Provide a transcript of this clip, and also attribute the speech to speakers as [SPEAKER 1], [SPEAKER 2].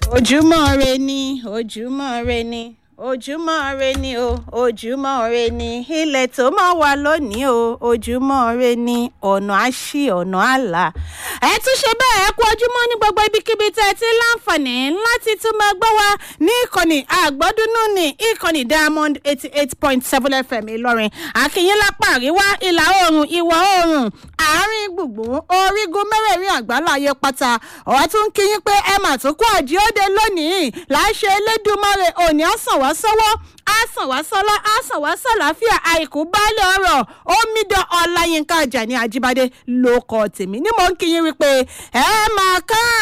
[SPEAKER 1] ojúmọ́ re ni ojúmọ́ re ni ojúmọ́ re ni o ojúmọ́ re ni ilẹ̀ tó mọ́ wa lónìí o ojúmọ́ re ni ọ̀nà àṣì ọ̀nà àlà. ẹ tún ṣe bẹ́ẹ̀ ẹ kú ojúmọ́ ní gbogbo ibikíbi tẹ́ ẹ ti láǹfààní láti tún máa gbọ́ wa ní ìkànnì àgbọ́dúnú ní ìkànnì diamond eighty eight point seven fm ìlọrin àkìyín lápá àríwá ìlà oòrùn ìwọ̀ oòrùn àárín gbùngbùn orígun mẹ́rẹ̀ẹ̀rin àgbáláyé pátá ọ̀wá tún kí yín pé ẹ mà tún kú àjíòde lónìí láṣẹ elédùnmọ́rè òní ọ̀sán wá sọ́wọ́ àsàn wá sọ́lá àsàn wá sàlàáfíà àìkú baálé ọ̀rọ̀ omidan ọláyínká ajani ajíbádé ló kọ́ tèmi ní mò ń kí yín wípé ẹ máa ká